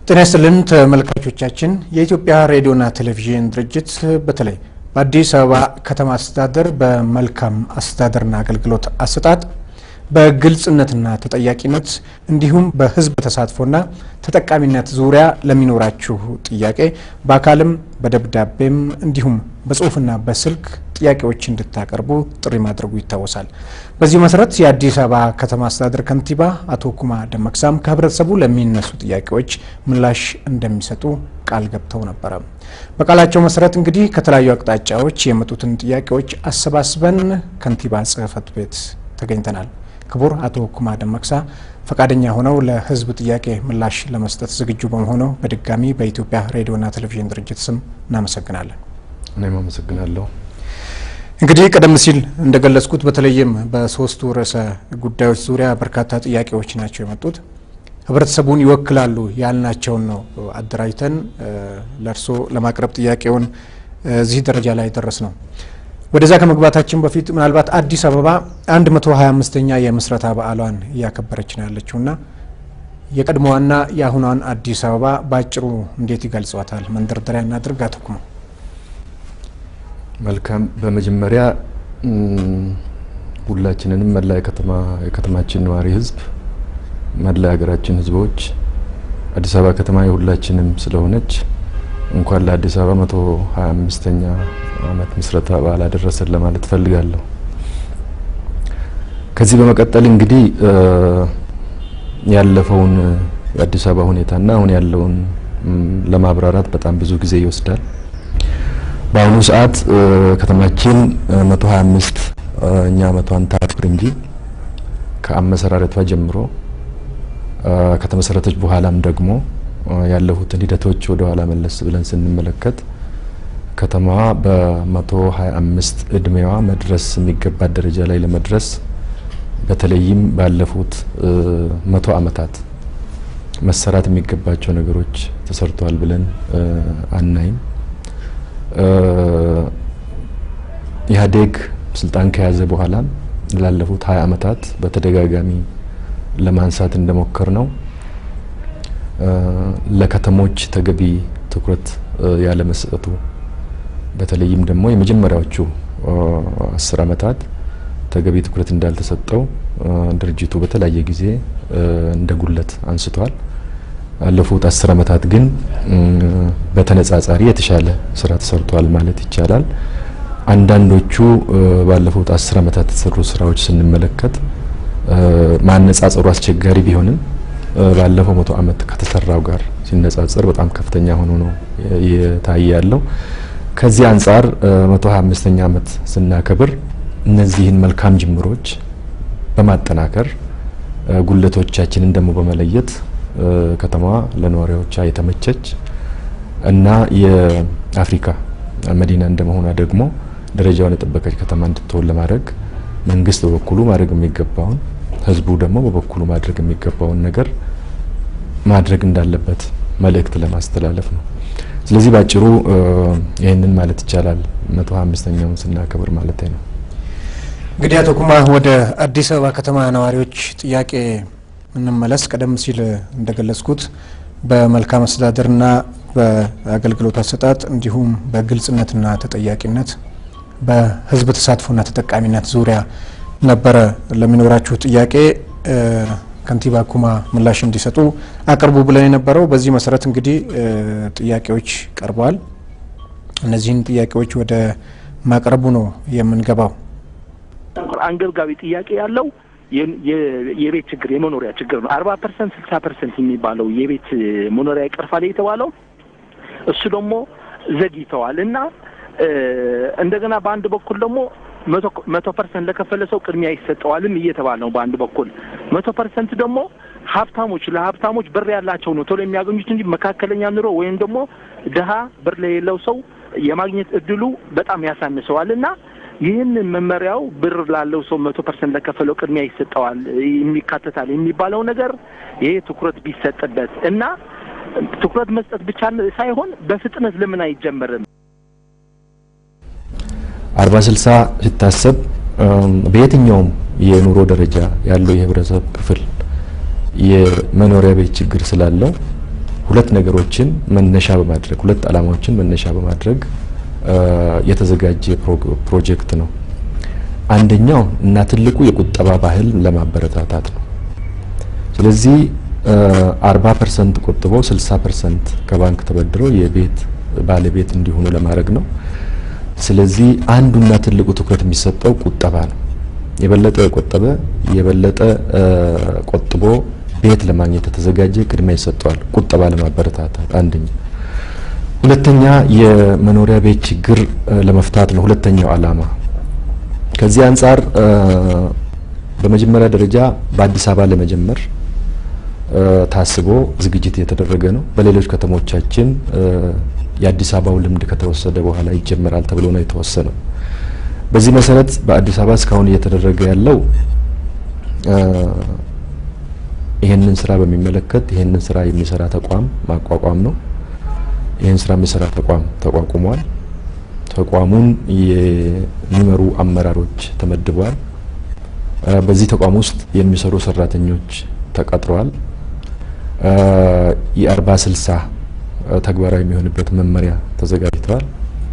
ጤና ይስጥልን ተመልካቾቻችን። የኢትዮጵያ ሬዲዮና ቴሌቪዥን ድርጅት በተለይ በአዲስ አበባ ከተማ አስተዳደር በመልካም አስተዳደርና አገልግሎት አሰጣጥ በግልጽነትና ተጠያቂነት እንዲሁም በሕዝብ ተሳትፎና ተጠቃሚነት ዙሪያ ለሚኖራችሁ ጥያቄ በአካልም በደብዳቤም እንዲሁም በጽሁፍና በስልክ ጥያቄዎች እንድታቀርቡ ጥሪ ማድረጉ ይታወሳል። በዚህ መሰረት የአዲስ አበባ ከተማ አስተዳደር ከንቲባ አቶ ኩማ ደመቅሳም ከህብረተሰቡ ለሚነሱ ጥያቄዎች ምላሽ እንደሚሰጡ ቃል ገብተው ነበረ። በቃላቸው መሰረት እንግዲህ ከተለያዩ አቅጣጫዎች የመጡትን ጥያቄዎች አሰባስበን ከንቲባ ጽህፈት ቤት ተገኝተናል። ክቡር አቶ ኩማ ደመቅሳ ፈቃደኛ ሆነው ለህዝብ ጥያቄ ምላሽ ለመስጠት ዝግጁ በመሆነው በድጋሚ በኢትዮጵያ ሬዲዮና ቴሌቪዥን ድርጅት ስም እናመሰግናለን። እኔም አመሰግናለሁ። እንግዲህ ቀደም ሲል እንደገለጽኩት በተለይም በሶስቱ ርዕሰ ጉዳዮች ዙሪያ በርካታ ጥያቄዎች ናቸው የመጡት። ህብረተሰቡን ይወክላሉ ያልናቸውን ነው አደራጅተን ለእርስዎ ለማቅረብ ጥያቄውን እዚህ ደረጃ ላይ ደረስ ነው። ወደዛ ከመግባታችን በፊት ምናልባት አዲስ አበባ 125ኛ የምስረታ በዓሏን እያከበረች ነው ያለችውና የቀድሞዋና የአሁኗን አዲስ አበባ በአጭሩ እንዴት ይገልጿታል? መንደርደሪያ እናድርግ። አቶ ኩማ መልካም። በመጀመሪያ ሁላችንንም መላ የከተማችን ነዋሪ ህዝብ፣ መላ የሀገራችን ህዝቦች አዲስ አበባ ከተማ የሁላችንም ስለሆነች እንኳን ለአዲስ አበባ መቶ ሀያ አምስተኛ ዓመት ምስረታ በዓል አደረሰን ለማለት እፈልጋለሁ። ከዚህ በመቀጠል እንግዲህ ያለፈውን የአዲስ አበባ ሁኔታና አሁን ያለውን ለማብራራት በጣም ብዙ ጊዜ ይወስዳል። በአሁኑ ሰዓት ከተማችን መቶ ሀያ አምስት እኛ ዓመቷን ታክብር እንጂ ከአመሰራረቷ ጀምሮ ከተመሰረተች በኋላም ደግሞ ያለፉትን ሂደቶች ወደ ኋላ መለስ ብለን ስንመለከት ከተማዋ በመቶ ሀያ አምስት እድሜዋ መድረስ የሚገባት ደረጃ ላይ ለመድረስ በተለይም ባለፉት መቶ ዓመታት መሰራት የሚገባቸው ነገሮች ተሰርተዋል ብለን አናይም። ኢህአዴግ ስልጣን ከያዘ በኋላ ላለፉት ሀያ ዓመታት በተደጋጋሚ ለማንሳት እንደሞከር ነው ለከተሞች ተገቢ ትኩረት ያለመስጠቱ በተለይም ደግሞ የመጀመሪያዎቹ አስር ዓመታት ተገቢ ትኩረት እንዳልተሰጠው ድርጅቱ በተለያየ ጊዜ እንደ ጉለት አንስቷል። ያለፉት አስር ዓመታት ግን በተነጻጻሪ የተሻለ ስራ ተሰርቷል ማለት ይቻላል። አንዳንዶቹ ባለፉት አስር ዓመታት የተሰሩ ስራዎች ስንመለከት ማነጻጸሩ አስቸጋሪ ቢሆንም ባለፈው መቶ ዓመት ከተሰራው ጋር ሲነጻጸር በጣም ከፍተኛ ሆኖ ነው እየታየ ያለው። ከዚህ አንጻር መቶ ሀያ አምስተኛ ዓመት ስናከብር እነዚህን መልካም ጅምሮች በማጠናከር ጉለቶቻችንን ደግሞ በመለየት ከተማዋ ለነዋሪዎቿ የተመቸች እና የአፍሪካ መዲና እንደመሆኗ ደግሞ ደረጃውን የጠበቀች ከተማ እንድትሆን ለማድረግ መንግስት በበኩሉ ማድረግ የሚገባውን ህዝቡ ደግሞ በበኩሉ ማድረግ የሚገባውን ነገር ማድረግ እንዳለበት መልእክት ለማስተላለፍ ነው። ስለዚህ ባጭሩ ይህንን ማለት ይቻላል መቶ ሀያ አምስተኛውን ስናከብር ማለት ነው። እንግዲህ አቶ ኩማ ወደ አዲስ አበባ ከተማ ነዋሪዎች ጥያቄ እንመለስ። ቀደም ሲል እንደገለጽኩት በመልካም አስተዳደርና በአገልግሎት አሰጣጥ እንዲሁም በግልጽነትና ተጠያቂነት በህዝብ ተሳትፎና ተጠቃሚነት ዙሪያ ነበረ ለሚኖራችሁ ጥያቄ ከንቲባ ኩማ ምላሽ እንዲሰጡ አቅርቡ ብለን የነበረው። በዚህ መሰረት እንግዲህ ጥያቄዎች ቀርበዋል። እነዚህን ጥያቄዎች ወደ ማቅረቡ ነው የምንገባው። አንገብጋቢ ጥያቄ ያለው የቤት ችግር የመኖሪያ ችግር ነው። አርባ ፐርሰንት ስልሳ ፐርሰንት የሚባለው የቤት መኖሪያ ይቀርፋል የተባለው እሱ ደግሞ ዘግይተዋል እና እንደገና በአንድ በኩል ደግሞ መቶ ፐርሰንት ለከፈለ ሰው ቅድሚያ ይሰጠዋልም እየተባለ ነው። በአንድ በኩል መቶ ፐርሰንት ደግሞ ሀብታሞች ለሀብታሞች ብር ያላቸው ነው ቶሎ የሚያገኙት እንጂ መካከለኛ ኑሮ ወይም ደግሞ ድሀ ብር ለሌለው ሰው የማግኘት እድሉ በጣም ያሳንሰዋል እና ይህንን መመሪያው ብር ላለው ሰው መቶ ፐርሰንት ለከፈለው ቅድሚያ ይሰጠዋል የሚካተታል የሚባለው ነገር ይሄ ትኩረት ቢሰጥበት እና ትኩረት መስጠት ብቻ ሳይሆን በፍጥነት ለምን አይጀመርም? አርባ ስልሳ ሲታሰብ በየትኛውም የኑሮ ደረጃ ያለው የህብረተሰብ ክፍል የመኖሪያ ቤት ችግር ስላለው ሁለት ነገሮችን መነሻ በማድረግ ሁለት ዓላማዎችን መነሻ በማድረግ የተዘጋጀ ፕሮጀክት ነው። አንደኛው እና ትልቁ የቁጠባ ባህል ለማበረታታት ነው። ስለዚህ አርባ ፐርሰንት ቆጥበው ስልሳ ፐርሰንት ከባንክ ተበድረው የቤት ባለቤት እንዲሆኑ ለማድረግ ነው። ስለዚህ አንዱና ትልቁ ትኩረት የሚሰጠው ቁጠባ ነው። የበለጠ የቆጠበ የበለጠ ቆጥቦ ቤት ለማግኘት የተዘጋጀ ቅድሚያ ይሰጠዋል። ቁጠባ ለማበረታታት አንደኛ። ሁለተኛ የመኖሪያ ቤት ችግር ለመፍታት ነው ሁለተኛው ዓላማ። ከዚህ አንጻር በመጀመሪያ ደረጃ በአዲስ አበባ ለመጀመር ታስቦ ዝግጅት የተደረገ ነው። በሌሎች ከተሞቻችን የአዲስ አበባው ልምድ ከተወሰደ በኋላ ይጀመራል ተብሎ ነው የተወሰነው። በዚህ መሰረት በአዲስ አበባ እስካሁን እየተደረገ ያለው ይህንን ስራ በሚመለከት ይህንን ስራ የሚሰራ ተቋም ማቋቋም ነው። ይህን ስራ የሚሰራ ተቋም ተቋቁሟል። ተቋሙን የሚመሩ አመራሮች ተመድበዋል። በዚህ ተቋም ውስጥ የሚሰሩ ሰራተኞች ተቀጥረዋል። የአርባ ስልሳ ተግባራዊ የሚሆንበት መመሪያ ተዘጋጅተዋል።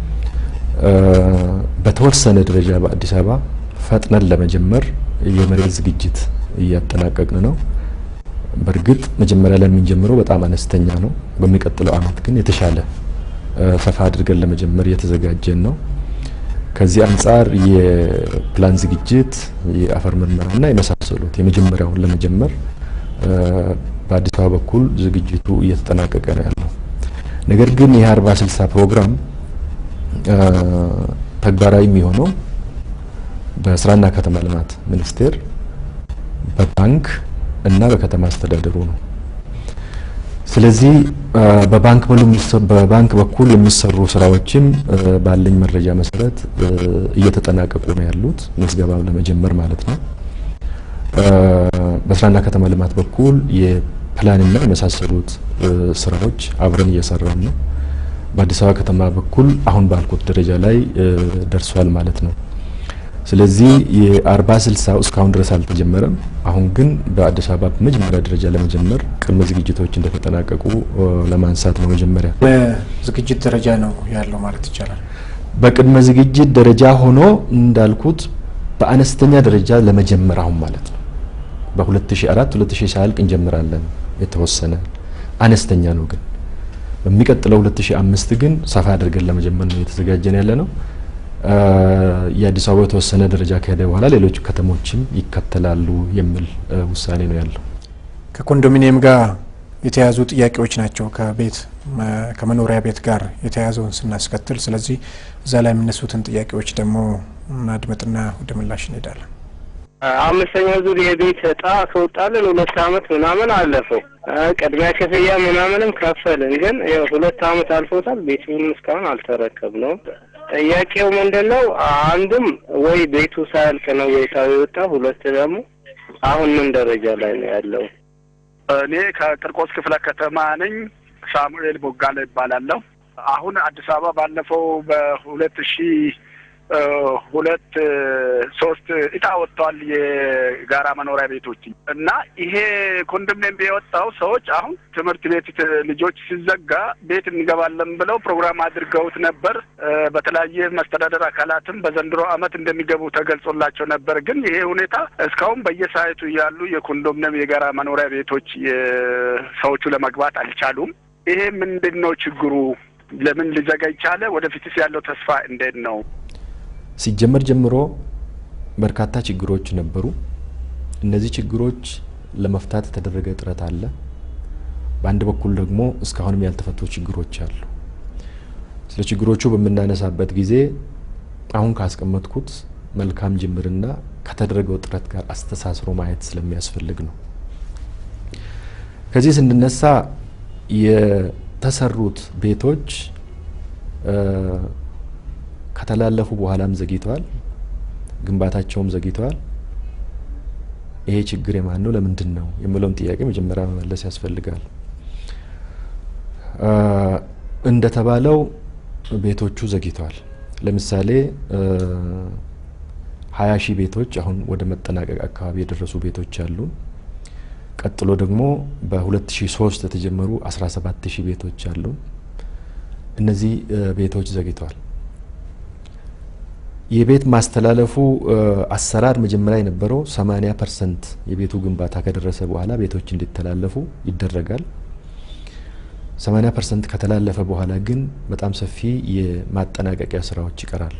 በተወሰነ ደረጃ በአዲስ አበባ ፈጥነን ለመጀመር የመሬት ዝግጅት እያጠናቀቅን ነው። በእርግጥ መጀመሪያ ላይ የምንጀምረው በጣም አነስተኛ ነው። በሚቀጥለው አመት ግን የተሻለ ሰፋ አድርገን ለመጀመር እየተዘጋጀን ነው። ከዚህ አንጻር የፕላን ዝግጅት፣ የአፈር ምርመራና የመሳሰሉት የመጀመሪያውን ለመጀመር በአዲስ አበባ በኩል ዝግጅቱ እየተጠናቀቀ ነው ያለው። ነገር ግን ይህ አርባ ስልሳ ፕሮግራም ተግባራዊ የሚሆነው በስራና ከተማ ልማት ሚኒስቴር በባንክ እና በከተማ አስተዳደሩ ነው። ስለዚህ በባንክ በባንክ በኩል የሚሰሩ ስራዎችም ባለኝ መረጃ መሰረት እየተጠናቀቁ ነው ያሉት ምዝገባ ለመጀመር ማለት ነው። በስራና ከተማ ልማት በኩል የፕላንና የመሳሰሉት ስራዎች አብረን እየሰራን ነው። በአዲስ አበባ ከተማ በኩል አሁን ባልኩት ደረጃ ላይ ደርሷል ማለት ነው። ስለዚህ የአርባ ስልሳው እስካሁን ድረስ አልተጀመረም። አሁን ግን በአዲስ አበባ በመጀመሪያ ደረጃ ለመጀመር ቅድመ ዝግጅቶች እንደተጠናቀቁ ለማንሳት ነው። መጀመሪያ በዝግጅት ደረጃ ነው ያለው ማለት ይቻላል። በቅድመ ዝግጅት ደረጃ ሆኖ እንዳልኩት በአነስተኛ ደረጃ ለመጀመር አሁን ማለት ነው። በ2004 2000 ሳያልቅ እንጀምራለን። የተወሰነ አነስተኛ ነው ግን በሚቀጥለው 2005 ግን ሰፋ አድርገን ለመጀመር ነው እየተዘጋጀን ያለ ነው። የአዲስ አበባ የተወሰነ ደረጃ ከሄደ በኋላ ሌሎች ከተሞችም ይከተላሉ የሚል ውሳኔ ነው ያለው። ከኮንዶሚኒየም ጋር የተያዙ ጥያቄዎች ናቸው ከቤት ከመኖሪያ ቤት ጋር የተያዘውን ስናስከትል፣ ስለዚህ እዛ ላይ የሚነሱትን ጥያቄዎች ደግሞ እናድመጥና ወደ ምላሽ እንሄዳለን። አምስተኛ ዙር የቤት እጣ ከወጣልን ሁለት አመት ምናምን አለፈው። ቅድሚያ ክፍያ ምናምንም ከፈልን፣ ግን ያው ሁለት አመት አልፎታል። ቤቱንም እስካሁን አልተረከብነውም። ጥያቄው ምንድን ነው? አንድም ወይ ቤቱ ሳያልቅ ነው ቤታዊ የወጣ፣ ሁለት ደግሞ አሁን ምን ደረጃ ላይ ነው ያለው? እኔ ከቂርቆስ ክፍለ ከተማ ነኝ። ሳሙኤል ቦጋለ ይባላለሁ። አሁን አዲስ አበባ ባለፈው በሁለት ሺህ ሁለት ሶስት እጣ ወጥተዋል የጋራ መኖሪያ ቤቶች እና ይሄ ኮንዶሚኒየም የወጣው ሰዎች አሁን ትምህርት ቤት ልጆች ሲዘጋ ቤት እንገባለን ብለው ፕሮግራም አድርገውት ነበር። በተለያየ መስተዳደር አካላትም በዘንድሮ ዓመት እንደሚገቡ ተገልጾላቸው ነበር። ግን ይሄ ሁኔታ እስካሁን በየሳይቱ ያሉ የኮንዶሚኒየም የጋራ መኖሪያ ቤቶች ሰዎቹ ለመግባት አልቻሉም። ይሄ ምንድን ነው ችግሩ? ለምን ሊዘጋ ይቻለ? ወደፊትስ ያለው ተስፋ እንዴት ነው? ሲጀመር ጀምሮ በርካታ ችግሮች ነበሩ። እነዚህ ችግሮች ለመፍታት የተደረገ ጥረት አለ። በአንድ በኩል ደግሞ እስካሁንም ያልተፈቱ ችግሮች አሉ። ስለ ችግሮቹ በምናነሳበት ጊዜ አሁን ካስቀመጥኩት መልካም ጅምርና ከተደረገው ጥረት ጋር አስተሳስሮ ማየት ስለሚያስፈልግ ነው። ከዚህ ስንነሳ የተሰሩት ቤቶች ከተላለፉ በኋላም ዘግይተዋል፣ ግንባታቸውም ዘግይተዋል። ይሄ ችግር የማን ነው? ለምንድን ነው የሚለውን ጥያቄ መጀመሪያ መመለስ ያስፈልጋል። እንደተባለው ቤቶቹ ዘግይተዋል። ለምሳሌ ሀያ ሺህ ቤቶች አሁን ወደ መጠናቀቅ አካባቢ የደረሱ ቤቶች አሉ። ቀጥሎ ደግሞ በ2003 የተጀመሩ 17000 ቤቶች አሉ። እነዚህ ቤቶች ዘግይተዋል። የቤት ማስተላለፉ አሰራር መጀመሪያ የነበረው 80 ፐርሰንት የቤቱ ግንባታ ከደረሰ በኋላ ቤቶች እንዲተላለፉ ይደረጋል። 80 ፐርሰንት ከተላለፈ በኋላ ግን በጣም ሰፊ የማጠናቀቂያ ስራዎች ይቀራሉ።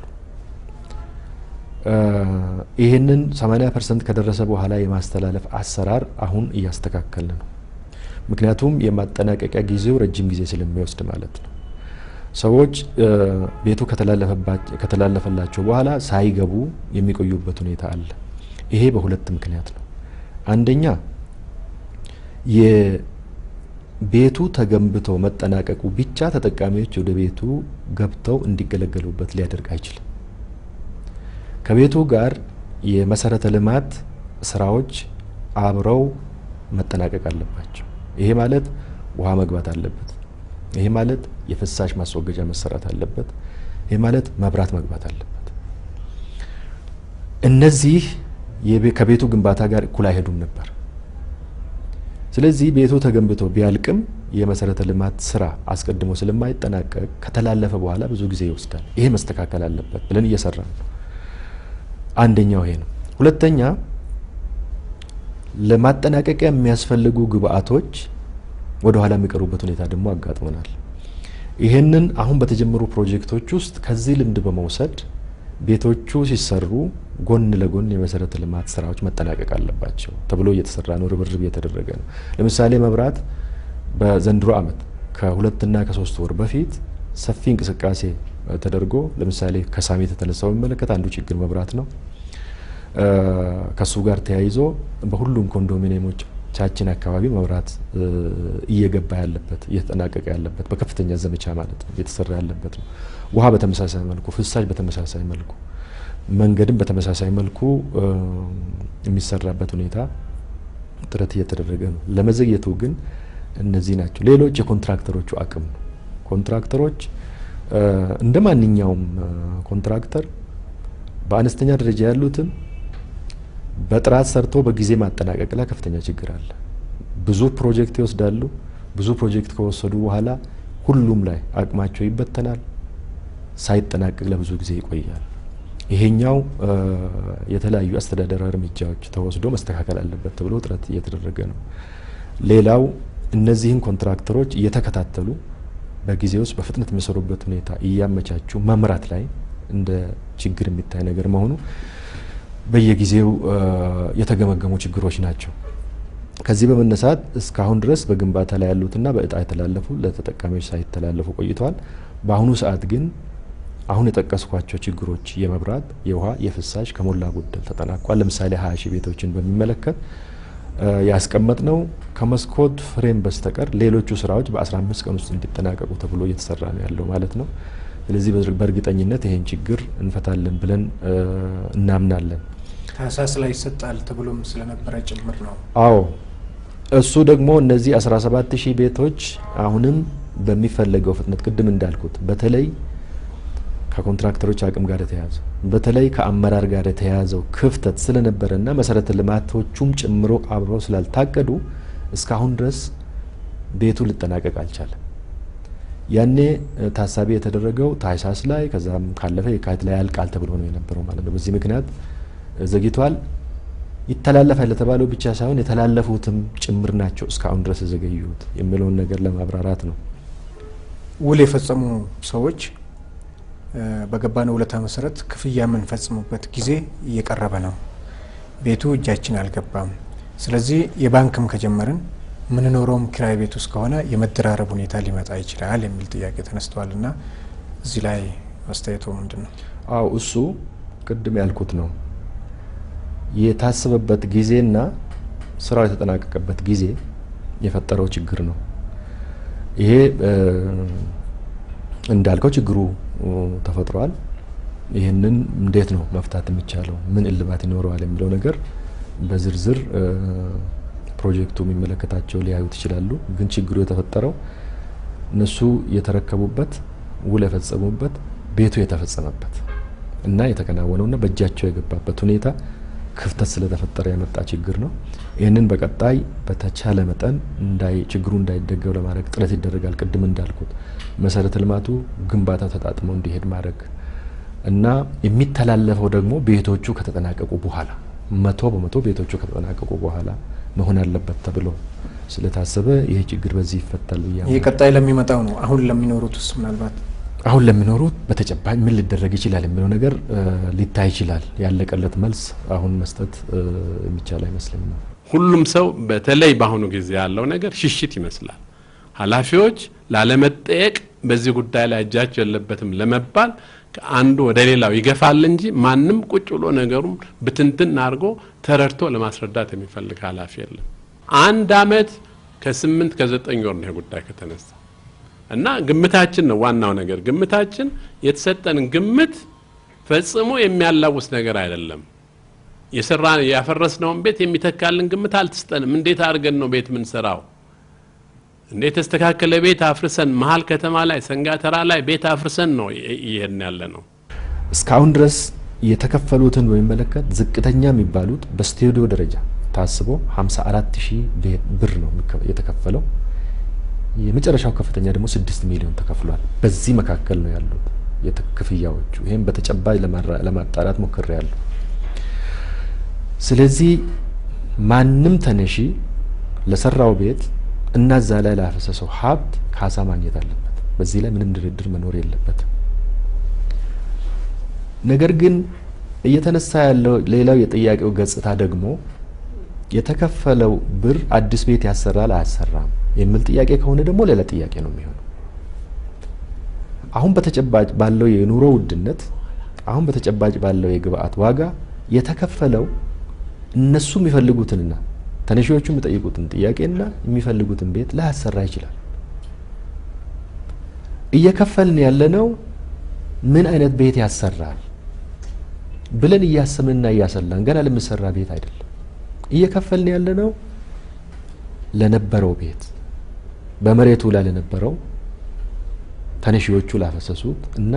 ይህንን 80 ፐርሰንት ከደረሰ በኋላ የማስተላለፍ አሰራር አሁን እያስተካከል ነው። ምክንያቱም የማጠናቀቂያ ጊዜው ረጅም ጊዜ ስለሚወስድ ማለት ነው። ሰዎች ቤቱ ከተላለፈላቸው በኋላ ሳይገቡ የሚቆዩበት ሁኔታ አለ። ይሄ በሁለት ምክንያት ነው። አንደኛ የቤቱ ተገንብቶ መጠናቀቁ ብቻ ተጠቃሚዎች ወደ ቤቱ ገብተው እንዲገለገሉበት ሊያደርግ አይችልም። ከቤቱ ጋር የመሰረተ ልማት ስራዎች አብረው መጠናቀቅ አለባቸው። ይሄ ማለት ውሃ መግባት አለበት። ይሄ ማለት የፍሳሽ ማስወገጃ መሰራት አለበት። ይሄ ማለት መብራት መግባት አለበት። እነዚህ ከቤቱ ግንባታ ጋር እኩል አይሄዱም ነበር። ስለዚህ ቤቱ ተገንብቶ ቢያልቅም የመሰረተ ልማት ስራ አስቀድሞ ስለማይጠናቀቅ ከተላለፈ በኋላ ብዙ ጊዜ ይወስዳል። ይሄ መስተካከል አለበት ብለን እየሰራን ነው። አንደኛው ይሄ ነው። ሁለተኛ ለማጠናቀቂያ የሚያስፈልጉ ግብአቶች ወደ ኋላ የሚቀሩበት ሁኔታ ደግሞ አጋጥሞናል። ይህንን አሁን በተጀመሩ ፕሮጀክቶች ውስጥ ከዚህ ልምድ በመውሰድ ቤቶቹ ሲሰሩ ጎን ለጎን የመሰረተ ልማት ስራዎች መጠናቀቅ አለባቸው ተብሎ እየተሰራ ነው፣ ርብርብ እየተደረገ ነው። ለምሳሌ መብራት በዘንድሮ ዓመት ከሁለትና ከሶስት ወር በፊት ሰፊ እንቅስቃሴ ተደርጎ ለምሳሌ ከሳሚት የተነሳው የሚመለከት አንዱ ችግር መብራት ነው። ከሱ ጋር ተያይዞ በሁሉም ኮንዶሚኒየሞች ቻችን አካባቢ መብራት እየገባ ያለበት እየተጠናቀቀ ያለበት በከፍተኛ ዘመቻ ማለት ነው እየተሰራ ያለበት ነው። ውሃ በተመሳሳይ መልኩ፣ ፍሳሽ በተመሳሳይ መልኩ፣ መንገድም በተመሳሳይ መልኩ የሚሰራበት ሁኔታ ጥረት እየተደረገ ነው። ለመዘግየቱ ግን እነዚህ ናቸው። ሌሎች የኮንትራክተሮቹ አቅም ነው። ኮንትራክተሮች እንደ ማንኛውም ኮንትራክተር በአነስተኛ ደረጃ ያሉትም በጥራት ሰርቶ በጊዜ ማጠናቀቅ ላይ ከፍተኛ ችግር አለ። ብዙ ፕሮጀክት ይወስዳሉ። ብዙ ፕሮጀክት ከወሰዱ በኋላ ሁሉም ላይ አቅማቸው ይበተናል። ሳይጠናቀቅ ለብዙ ጊዜ ይቆያል። ይሄኛው የተለያዩ አስተዳደራዊ እርምጃዎች ተወስዶ መስተካከል አለበት ተብሎ ጥረት እየተደረገ ነው። ሌላው እነዚህን ኮንትራክተሮች እየተከታተሉ በጊዜ ውስጥ በፍጥነት የሚሰሩበት ሁኔታ እያመቻቹ መምራት ላይ እንደ ችግር የሚታይ ነገር መሆኑ በየጊዜው የተገመገሙ ችግሮች ናቸው። ከዚህ በመነሳት እስካሁን ድረስ በግንባታ ላይ ያሉትና በእጣ የተላለፉ ለተጠቃሚዎች ሳይተላለፉ ቆይተዋል። በአሁኑ ሰዓት ግን አሁን የጠቀስኳቸው ችግሮች የመብራት፣ የውሃ፣ የፍሳሽ ከሞላ ጎደል ተጠናቋል። ለምሳሌ ሀያ ሺህ ቤቶችን በሚመለከት ያስቀመጥ ነው ከመስኮት ፍሬም በስተቀር ሌሎቹ ስራዎች በ15 ቀን ውስጥ እንዲጠናቀቁ ተብሎ እየተሰራ ነው ያለው ማለት ነው። ስለዚህ በእርግጠኝነት ይሄን ችግር እንፈታለን ብለን እናምናለን። ታህሳስ ላይ ይሰጣል ተብሎም ስለነበረ ጭምር ነው። አዎ እሱ ደግሞ እነዚህ 17 ሺህ ቤቶች አሁንም በሚፈለገው ፍጥነት ቅድም እንዳልኩት በተለይ ከኮንትራክተሮች አቅም ጋር የተያያዘ በተለይ ከአመራር ጋር የተያያዘው ክፍተት ስለነበረና መሰረተ ልማቶቹም ጨምሮ አብረው ስላልታቀዱ እስካሁን ድረስ ቤቱ ሊጠናቀቅ አልቻለም። ያኔ ታሳቢ የተደረገው ታህሳስ ላይ ከዛም ካለፈ የካቲት ላይ ያልቃል ተብሎ ነው የነበረው ማለት ነው። በዚህ ምክንያት ዘግይቷል። ይተላለፋል ለተባለው ብቻ ሳይሆን የተላለፉትም ጭምር ናቸው እስካሁን ድረስ የዘገዩት የሚለውን ነገር ለማብራራት ነው። ውል የፈጸሙ ሰዎች በገባነው ውለታ መሰረት ክፍያ የምንፈጽሙበት ጊዜ እየቀረበ ነው። ቤቱ እጃችን አልገባም። ስለዚህ የባንክም ከጀመርን ምንኖረውም ኪራይ ቤት ውስጥ ከሆነ የመደራረብ ሁኔታ ሊመጣ ይችላል የሚል ጥያቄ ተነስተዋል እና እዚህ ላይ አስተያየቶ ምንድን ነው? አው እሱ ቅድም ያልኩት ነው። የታሰበበት ጊዜና ስራው የተጠናቀቀበት ጊዜ የፈጠረው ችግር ነው። ይሄ እንዳልከው ችግሩ ተፈጥሯል። ይህንን እንዴት ነው መፍታት የሚቻለው? ምን እልባት ይኖረዋል የሚለው ነገር በዝርዝር ፕሮጀክቱ የሚመለከታቸው ሊያዩት ይችላሉ። ግን ችግሩ የተፈጠረው እነሱ የተረከቡበት ውል የፈጸሙበት ቤቱ የተፈጸመበት እና የተከናወነውና በእጃቸው የገባበት ሁኔታ ክፍተት ስለተፈጠረ የመጣ ችግር ነው። ይህንን በቀጣይ በተቻለ መጠን እንዳይ ችግሩ እንዳይደገም ለማድረግ ጥረት ይደረጋል። ቅድም እንዳልኩት መሰረተ ልማቱ ግንባታ ተጣጥሞ እንዲሄድ ማድረግ እና የሚተላለፈው ደግሞ ቤቶቹ ከተጠናቀቁ በኋላ መቶ በመቶ ቤቶቹ ከተጠናቀቁ በኋላ መሆን አለበት ተብሎ ስለታሰበ ይህ ችግር በዚህ ይፈታል ብዬ ይህ ቀጣይ ለሚመጣው ነው። አሁን ለሚኖሩት ውስጥ ምናልባት አሁን ለሚኖሩት በተጨባጭ ምን ሊደረግ ይችላል የሚለው ነገር ሊታይ ይችላል። ያለቀለት መልስ አሁን መስጠት የሚቻል አይመስለኝም። ሁሉም ሰው በተለይ በአሁኑ ጊዜ ያለው ነገር ሽሽት ይመስላል። ኃላፊዎች ላለመጠየቅ በዚህ ጉዳይ ላይ እጃቸው የለበትም ለመባል ከአንዱ ወደ ሌላው ይገፋል እንጂ ማንም ቁጭ ብሎ ነገሩን ብትንትን አድርጎ ተረድቶ ለማስረዳት የሚፈልግ ኃላፊ የለም። አንድ አመት ከስምንት ከዘጠኝ ወር ነው ይሄ ጉዳይ ከተነሳ እና ግምታችን ነው ዋናው ነገር። ግምታችን የተሰጠን ግምት ፈጽሞ የሚያላውስ ነገር አይደለም። የሰራ ያፈረስነውን ቤት የሚተካልን ግምት አልተሰጠንም። እንዴት አድርገን ነው ቤት ምንሰራው? እንዴት የተስተካከለ ቤት አፍርሰን መሀል ከተማ ላይ ሰንጋተራ ላይ ቤት አፍርሰን ነው እየሄድን ያለ ነው። እስካሁን ድረስ የተከፈሉትን በሚመለከት ዝቅተኛ የሚባሉት በስቱዲዮ ደረጃ ታስቦ 54 ሺህ ብር ነው የተከፈለው። የመጨረሻው ከፍተኛ ደግሞ ስድስት ሚሊዮን ተከፍሏል። በዚህ መካከል ነው ያሉት ክፍያዎቹ። ይህም በተጨባጭ ለማጣራት ሞክሬ ያለሁ። ስለዚህ ማንም ተነሺ ለሰራው ቤት እና እዛ ላይ ላፈሰሰው ሀብት ካሳ ማግኘት አለበት። በዚህ ላይ ምንም ድርድር መኖር የለበትም። ነገር ግን እየተነሳ ያለው ሌላው የጥያቄው ገጽታ ደግሞ የተከፈለው ብር አዲስ ቤት ያሰራል አያሰራም የሚል ጥያቄ ከሆነ ደግሞ ሌላ ጥያቄ ነው የሚሆነው። አሁን በተጨባጭ ባለው የኑሮ ውድነት፣ አሁን በተጨባጭ ባለው የግብአት ዋጋ የተከፈለው እነሱ የሚፈልጉትንና ተነሺዎቹ የሚጠይቁትን ጥያቄና የሚፈልጉትን ቤት ላያሰራ ይችላል። እየከፈልን ያለነው ምን አይነት ቤት ያሰራል ብለን እያሰብንና እያሰላን ገና ለሚሰራ ቤት አይደለም። እየከፈልን ያለነው ለነበረው ቤት በመሬቱ ላይ ለነበረው ተነሺዎቹ ላፈሰሱት እና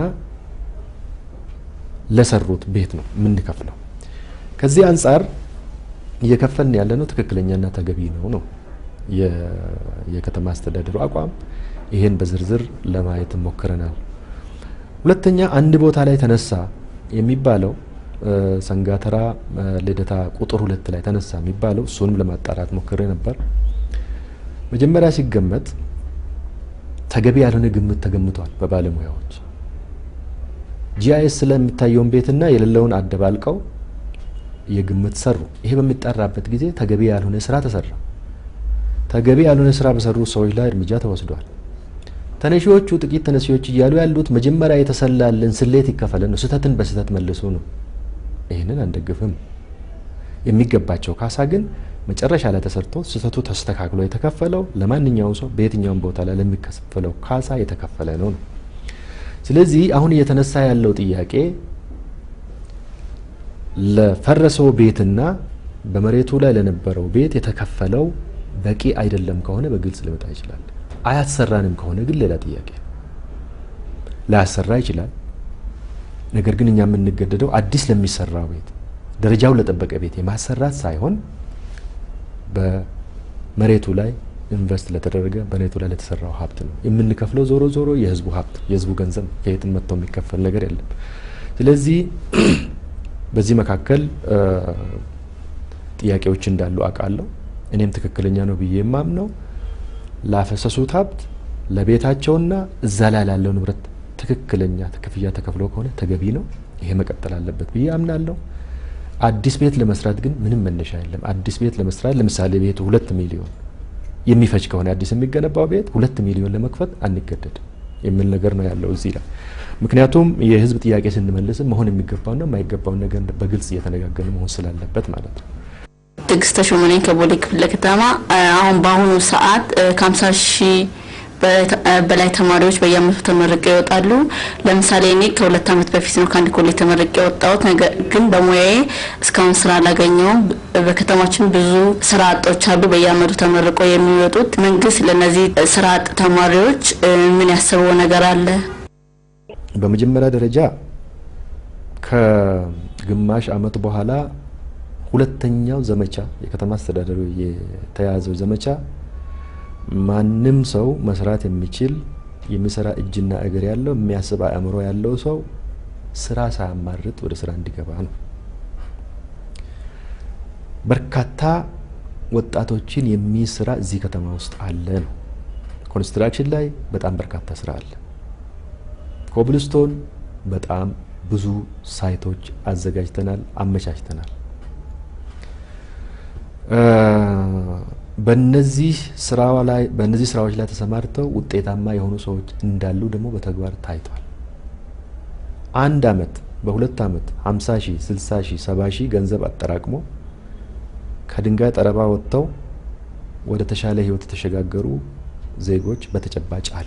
ለሰሩት ቤት ነው የምንከፍለው። ከዚህ አንጻር እየከፈልን ያለነው ትክክለኛና ተገቢ ነው ነው የከተማ አስተዳደሩ አቋም። ይሄን በዝርዝር ለማየት ሞክረናል። ሁለተኛ አንድ ቦታ ላይ ተነሳ የሚባለው ሰንጋተራ ልደታ ቁጥር ሁለት ላይ ተነሳ የሚባለው እሱንም ለማጣራት ሞክሬ ነበር። መጀመሪያ ሲገመት ተገቢ ያልሆነ ግምት ተገምቷል በባለሙያዎች። ጂአይኤስ ስለሚታየውን ቤትና የሌለውን አደባልቀው የግምት ሰሩ። ይሄ በሚጠራበት ጊዜ ተገቢ ያልሆነ ስራ ተሰራ። ተገቢ ያልሆነ ስራ በሰሩ ሰዎች ላይ እርምጃ ተወስዷል። ተነሺዎቹ ጥቂት ተነሺዎች እያሉ ያሉት መጀመሪያ የተሰላልን ስሌት ይከፈለን ነው፣ ስህተትን በስህተት መልሱ ነው። ይህንን አንደግፍም። የሚገባቸው ካሳ ግን መጨረሻ ላይ ተሰርቶ ስህተቱ ተስተካክሎ የተከፈለው ለማንኛውም ሰው በየትኛውም ቦታ ላይ ለሚከፈለው ካሳ የተከፈለ ነው ነው። ስለዚህ አሁን እየተነሳ ያለው ጥያቄ ለፈረሰው ቤትና በመሬቱ ላይ ለነበረው ቤት የተከፈለው በቂ አይደለም ከሆነ በግልጽ ሊመጣ ይችላል። አያሰራንም ከሆነ ግን ሌላ ጥያቄ ላያሰራ ይችላል። ነገር ግን እኛ የምንገደደው አዲስ ለሚሰራው ቤት ደረጃውን ለጠበቀ ቤት የማሰራት ሳይሆን በመሬቱ ላይ ኢንቨስት ለተደረገ በመሬቱ ላይ ለተሰራው ሀብት ነው የምንከፍለው። ዞሮ ዞሮ የህዝቡ ሀብት የህዝቡ ገንዘብ ከየትም መጥቶ የሚከፈል ነገር የለም። ስለዚህ በዚህ መካከል ጥያቄዎች እንዳሉ አውቃለሁ። እኔም ትክክለኛ ነው ብዬ የማምነው ላፈሰሱት ሀብት ለቤታቸውና እዛ ላይ ላለው ንብረት ትክክለኛ ክፍያ ተከፍሎ ከሆነ ተገቢ ነው። ይሄ መቀጠል አለበት ብዬ አምናለሁ። አዲስ ቤት ለመስራት ግን ምንም መነሻ የለም። አዲስ ቤት ለመስራት ለምሳሌ ቤቱ ሁለት ሚሊዮን የሚፈጅ ከሆነ አዲስ የሚገነባው ቤት ሁለት ሚሊዮን ለመክፈት አንገደድም የሚል ነገር ነው ያለው እዚህ ላይ። ምክንያቱም የህዝብ ጥያቄ ስንመልስም መሆን የሚገባውና የማይገባውን ነገር በግልጽ እየተነጋገርን መሆን ስላለበት ማለት ነው። ትዕግስት ተሾመ ነኝ ከቦሌ ክፍለ ከተማ። አሁን በአሁኑ ሰዓት ከሀምሳ ሺህ በላይ ተማሪዎች በየአመቱ ተመርቀው ይወጣሉ። ለምሳሌ እኔ ከሁለት አመት በፊት ነው ከአንድ ኮሌጅ ተመርቄ የወጣሁት። ነገር ግን በሙያዬ እስካሁን ስራ አላገኘውም። በከተማችን ብዙ ስራ አጦች አሉ በየአመቱ ተመርቀው የሚወጡት። መንግስት ለእነዚህ ስራ አጥ ተማሪዎች ምን ያስበው ነገር አለ? በመጀመሪያ ደረጃ ከግማሽ አመት በኋላ ሁለተኛው ዘመቻ የከተማ አስተዳደሩ የተያዘው ዘመቻ ማንም ሰው መስራት የሚችል የሚሰራ እጅና እግር ያለው የሚያስብ አእምሮ ያለው ሰው ስራ ሳያማርጥ ወደ ስራ እንዲገባ ነው። በርካታ ወጣቶችን የሚይዝ ስራ እዚህ ከተማ ውስጥ አለ ነው። ኮንስትራክሽን ላይ በጣም በርካታ ስራ አለ። ኮብልስቶን በጣም ብዙ ሳይቶች አዘጋጅተናል፣ አመቻችተናል። በነዚህ ስራ ላይ በእነዚህ ስራዎች ላይ ተሰማርተው ውጤታማ የሆኑ ሰዎች እንዳሉ ደግሞ በተግባር ታይቷል። አንድ አመት በሁለት አመት 50 ሺህ 60 ሺህ 70 ሺህ ገንዘብ አጠራቅሞ ከድንጋይ ጠረባ ወጥተው ወደ ተሻለ ህይወት የተሸጋገሩ ዜጎች በተጨባጭ አሉ።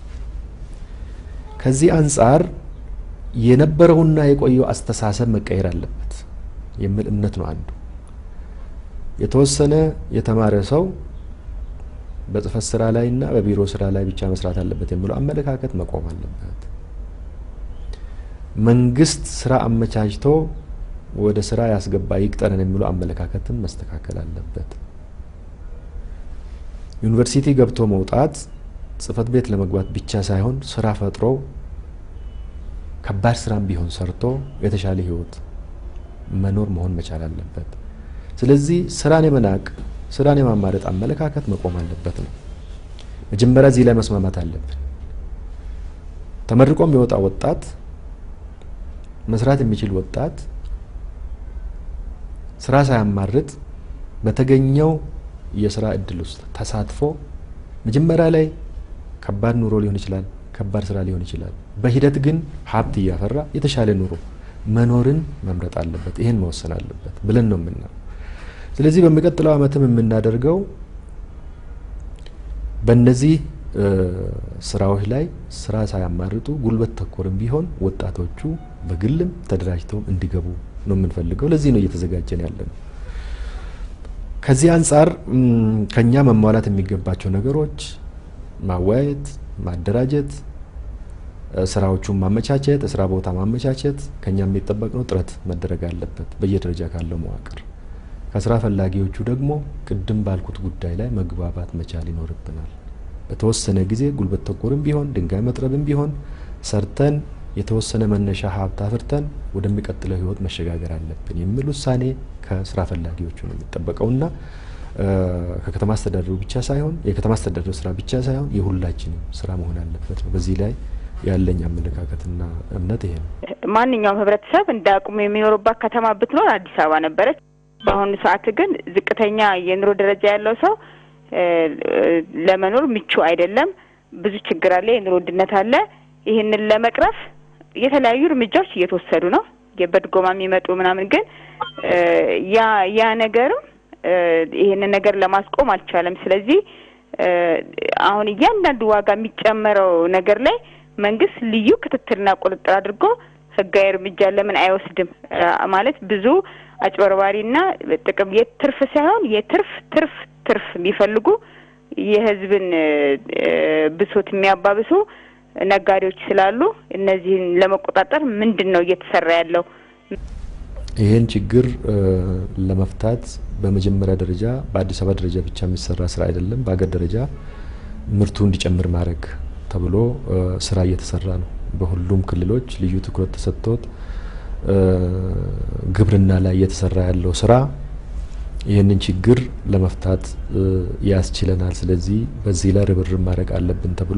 ከዚህ አንጻር የነበረውና የቆየው አስተሳሰብ መቀየር አለበት የሚል እምነት ነው አንዱ። የተወሰነ የተማረ ሰው በጽህፈት ስራ ላይ እና በቢሮ ስራ ላይ ብቻ መስራት አለበት የሚለው አመለካከት መቆም አለበት። መንግስት ስራ አመቻችቶ ወደ ስራ ያስገባ ይቅጠረን የሚለው አመለካከትም መስተካከል አለበት። ዩኒቨርሲቲ ገብቶ መውጣት ጽህፈት ቤት ለመግባት ብቻ ሳይሆን ስራ ፈጥሮ ከባድ ስራም ቢሆን ሰርቶ የተሻለ ህይወት መኖር መሆን መቻል አለበት። ስለዚህ ስራን የመናቅ ስራን የማማረጥ አመለካከት መቆም አለበት ነው። መጀመሪያ እዚህ ላይ መስማማት አለብን። ተመርቆ የሚወጣ ወጣት መስራት የሚችል ወጣት ስራ ሳያማርጥ በተገኘው የስራ እድል ውስጥ ተሳትፎ መጀመሪያ ላይ ከባድ ኑሮ ሊሆን ይችላል፣ ከባድ ስራ ሊሆን ይችላል። በሂደት ግን ሀብት እያፈራ የተሻለ ኑሮ መኖርን መምረጥ አለበት። ይህን መወሰን አለበት ብለን ነው የምናየው። ስለዚህ በሚቀጥለው ዓመትም የምናደርገው በእነዚህ ስራዎች ላይ ስራ ሳያማርጡ ጉልበት ተኮርም ቢሆን ወጣቶቹ በግልም ተደራጅተውም እንዲገቡ ነው የምንፈልገው። ለዚህ ነው እየተዘጋጀን ያለ ነው። ከዚህ አንጻር ከኛ መሟላት የሚገባቸው ነገሮች ማወያየት፣ ማደራጀት፣ ስራዎቹን ማመቻቸት፣ የስራ ቦታ ማመቻቸት ከኛ የሚጠበቅ ነው። ጥረት መደረግ አለበት በየደረጃ ካለው መዋቅር። ከስራ ፈላጊዎቹ ደግሞ ቅድም ባልኩት ጉዳይ ላይ መግባባት መቻል ይኖርብናል። በተወሰነ ጊዜ ጉልበት ተኮርም ቢሆን ድንጋይ መጥረብም ቢሆን ሰርተን የተወሰነ መነሻ ሀብት አፍርተን ወደሚቀጥለው ህይወት መሸጋገር አለብን የሚል ውሳኔ ከስራ ፈላጊዎቹ ነው የሚጠበቀውና ከከተማ አስተዳደሩ ብቻ ሳይሆን የከተማ አስተዳደሩ ስራ ብቻ ሳይሆን የሁላችንም ስራ መሆን አለበት ነው። በዚህ ላይ ያለኝ አመለካከትና እምነት ይሄ ነው። ማንኛውም ህብረተሰብ እንደ አቅሙ የሚኖርባት ከተማ ብትኖር አዲስ አበባ ነበረች። በአሁኑ ሰዓት ግን ዝቅተኛ የኑሮ ደረጃ ያለው ሰው ለመኖር ምቹ አይደለም። ብዙ ችግር አለ፣ የኑሮ ውድነት አለ። ይህንን ለመቅረፍ የተለያዩ እርምጃዎች እየተወሰዱ ነው። በድጎማ የሚመጡ ምናምን ግን ያ ያ ነገርም ይህንን ነገር ለማስቆም አልቻለም። ስለዚህ አሁን እያንዳንዱ ዋጋ የሚጨመረው ነገር ላይ መንግስት ልዩ ክትትልና ቁጥጥር አድርጎ ህጋዊ እርምጃ ለምን አይወስድም? ማለት ብዙ አጭበርባሪና ጥቅም የትርፍ ሳይሆን የትርፍ ትርፍ ትርፍ የሚፈልጉ የህዝብን ብሶት የሚያባብሱ ነጋዴዎች ስላሉ እነዚህን ለመቆጣጠር ምንድን ነው እየተሰራ ያለው? ይህን ችግር ለመፍታት በመጀመሪያ ደረጃ በአዲስ አበባ ደረጃ ብቻ የሚሰራ ስራ አይደለም። በሀገር ደረጃ ምርቱ እንዲጨምር ማድረግ ተብሎ ስራ እየተሰራ ነው። በሁሉም ክልሎች ልዩ ትኩረት ተሰጥቶት ግብርና ላይ እየተሰራ ያለው ስራ ይህንን ችግር ለመፍታት ያስችለናል። ስለዚህ በዚህ ላይ ርብርብ ማድረግ አለብን ተብሎ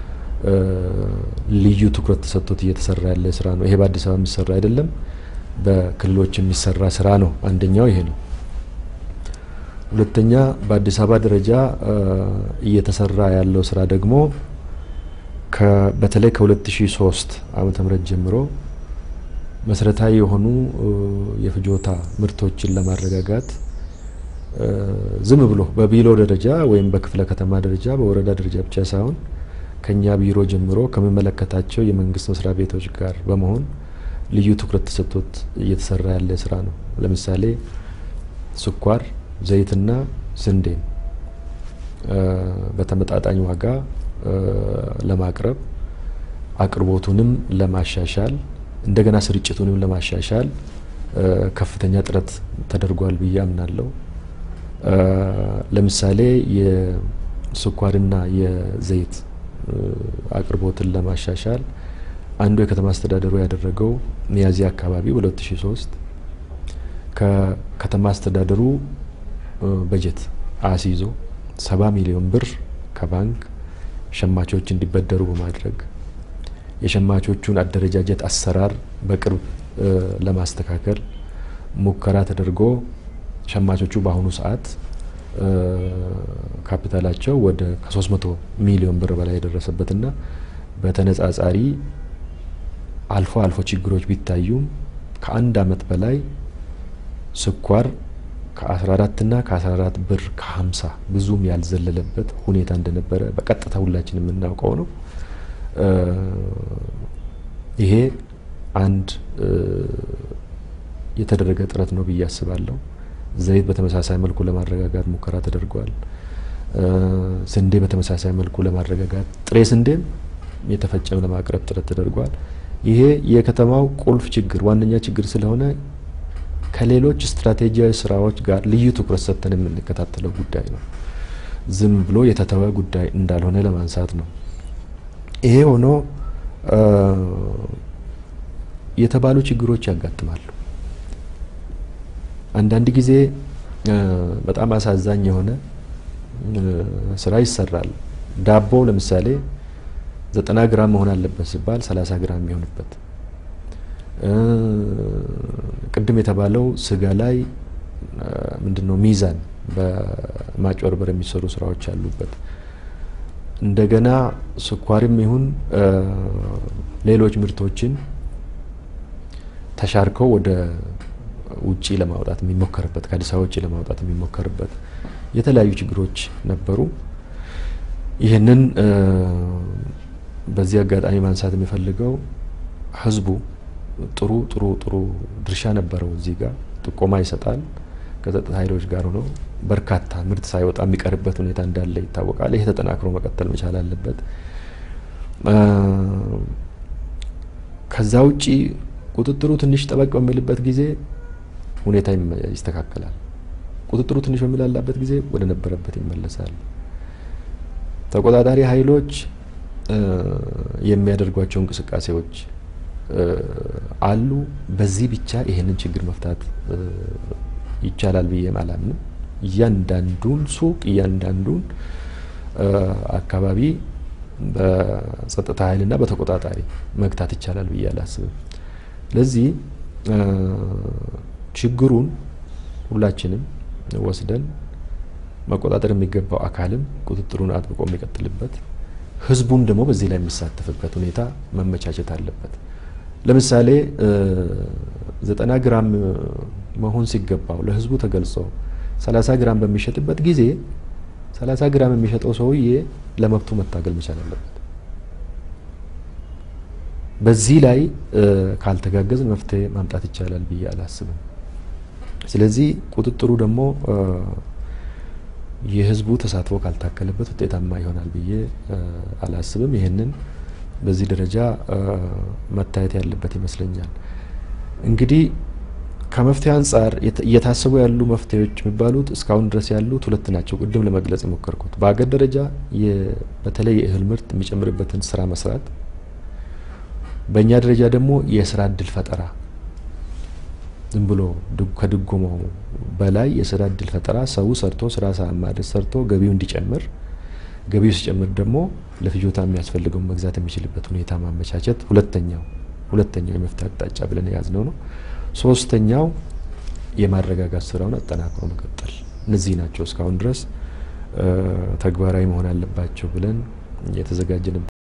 ልዩ ትኩረት ተሰጥቶት እየተሰራ ያለ ስራ ነው። ይሄ በአዲስ አበባ የሚሰራ አይደለም፣ በክልሎች የሚሰራ ስራ ነው። አንደኛው ይሄ ነው። ሁለተኛ በአዲስ አበባ ደረጃ እየተሰራ ያለው ስራ ደግሞ በተለይ ከ2003 ዓመተ ምህረት ጀምሮ መሰረታዊ የሆኑ የፍጆታ ምርቶችን ለማረጋጋት ዝም ብሎ በቢሮ ደረጃ ወይም በክፍለ ከተማ ደረጃ በወረዳ ደረጃ ብቻ ሳይሆን ከኛ ቢሮ ጀምሮ ከሚመለከታቸው የመንግስት መስሪያ ቤቶች ጋር በመሆን ልዩ ትኩረት ተሰጥቶት እየተሰራ ያለ ስራ ነው። ለምሳሌ ስኳር፣ ዘይትና ስንዴን በተመጣጣኝ ዋጋ ለማቅረብ አቅርቦቱንም ለማሻሻል እንደገና ስርጭቱንም ለማሻሻል ከፍተኛ ጥረት ተደርጓል ብዬ አምናለሁ። ለምሳሌ የስኳርና የዘይት አቅርቦትን ለማሻሻል አንዱ የከተማ አስተዳደሩ ያደረገው ሚያዝያ አካባቢ በ2003 ከከተማ አስተዳደሩ በጀት አስይዞ ሰባ ሚሊዮን ብር ከባንክ ሸማቾች እንዲበደሩ በማድረግ የሸማቾቹን አደረጃጀት አሰራር በቅርብ ለማስተካከል ሙከራ ተደርጎ ሸማቾቹ በአሁኑ ሰዓት ካፒታላቸው ወደ ከ300 ሚሊዮን ብር በላይ የደረሰበትና በተነጻጻሪ አልፎ አልፎ ችግሮች ቢታዩም ከአንድ አመት በላይ ስኳር ከ14 እና ከ14 ብር ከ50 ብዙም ያልዘለለበት ሁኔታ እንደነበረ በቀጥታ ሁላችን የምናውቀው ነው። ይሄ አንድ የተደረገ ጥረት ነው ብዬ አስባለሁ። ዘይት በተመሳሳይ መልኩ ለማረጋጋት ሙከራ ተደርጓል። ስንዴ በተመሳሳይ መልኩ ለማረጋጋት ጥሬ ስንዴም የተፈጨም ለማቅረብ ጥረት ተደርጓል። ይሄ የከተማው ቁልፍ ችግር ዋነኛ ችግር ስለሆነ ከሌሎች ስትራቴጂያዊ ስራዎች ጋር ልዩ ትኩረት ሰጥተን የምንከታተለው ጉዳይ ነው። ዝም ብሎ የተተወ ጉዳይ እንዳልሆነ ለማንሳት ነው። ይሄ ሆኖ የተባሉ ችግሮች ያጋጥማሉ። አንዳንድ ጊዜ በጣም አሳዛኝ የሆነ ስራ ይሰራል። ዳቦ ለምሳሌ ዘጠና ግራም መሆን አለበት ሲባል ሰላሳ ግራም የሚሆንበት ቅድም የተባለው ስጋ ላይ ምንድን ነው ሚዛን በማጭበርበር የሚሰሩ ስራዎች አሉበት። እንደገና ስኳርም ይሁን ሌሎች ምርቶችን ተሻርከው ወደ ውጪ ለማውጣት የሚሞከርበት ከአዲስ አበባ ውጪ ለማውጣት የሚሞከርበት የተለያዩ ችግሮች ነበሩ። ይህንን በዚህ አጋጣሚ ማንሳት የሚፈልገው ህዝቡ ጥሩ ጥሩ ጥሩ ድርሻ ነበረው። እዚህ ጋር ጥቆማ ይሰጣል። ከጸጥታ ኃይሎች ጋር ሆኖ በርካታ ምርት ሳይወጣ የሚቀርበት ሁኔታ እንዳለ ይታወቃል። ይሄ ተጠናክሮ መቀጠል መቻል አለበት። ከዛ ውጪ ቁጥጥሩ ትንሽ ጠበቅ በሚልበት ጊዜ ሁኔታ ይስተካከላል። ቁጥጥሩ ትንሽ በሚላላበት ጊዜ ወደ ነበረበት ይመለሳል። ተቆጣጣሪ ኃይሎች የሚያደርጓቸው እንቅስቃሴዎች አሉ። በዚህ ብቻ ይሄንን ችግር መፍታት ይቻላል ብዬ አላምንም። እያንዳንዱን ሱቅ እያንዳንዱን አካባቢ በጸጥታ ኃይልና በተቆጣጣሪ መግታት ይቻላል ብዬ አላስብም። ስለዚህ ችግሩን ሁላችንም ወስደን መቆጣጠር የሚገባው አካልም ቁጥጥሩን አጥብቆ የሚቀጥልበት ህዝቡም ደግሞ በዚህ ላይ የሚሳተፍበት ሁኔታ መመቻቸት አለበት። ለምሳሌ ዘጠና ግራም መሆን ሲገባው ለህዝቡ ተገልጾ ሰላሳ ግራም በሚሸጥበት ጊዜ ሰላሳ ግራም የሚሸጠው ሰውዬ ለመብቱ መታገል መቻል አለበት። በዚህ ላይ ካልተጋገዝን መፍትሄ ማምጣት ይቻላል ብዬ አላስብም። ስለዚህ ቁጥጥሩ ደግሞ የህዝቡ ተሳትፎ ካልታከለበት ውጤታማ ይሆናል ብዬ አላስብም። ይህንን በዚህ ደረጃ መታየት ያለበት ይመስለኛል። እንግዲህ ከመፍትሄ አንጻር እየታሰቡ ያሉ መፍትሄዎች የሚባሉት እስካሁን ድረስ ያሉት ሁለት ናቸው። ቅድም ለመግለጽ የሞከርኩት በአገር ደረጃ በተለይ የእህል ምርት የሚጨምርበትን ስራ መስራት፣ በእኛ ደረጃ ደግሞ የስራ እድል ፈጠራ ዝም ብሎ ከድጎማው በላይ የስራ እድል ፈጠራ ሰው ሰርቶ ስራ ሳያማርጥ ሰርቶ ገቢው እንዲጨምር ገቢው ሲጨምር ደግሞ ለፍጆታ የሚያስፈልገውን መግዛት የሚችልበት ሁኔታ ማመቻቸት ሁለተኛው ሁለተኛው የመፍትሄ አቅጣጫ ብለን የያዝነው ነው። ሶስተኛው የማረጋጋት ስራውን አጠናክሮ መቀጠል። እነዚህ ናቸው እስካሁን ድረስ ተግባራዊ መሆን አለባቸው ብለን የተዘጋጀን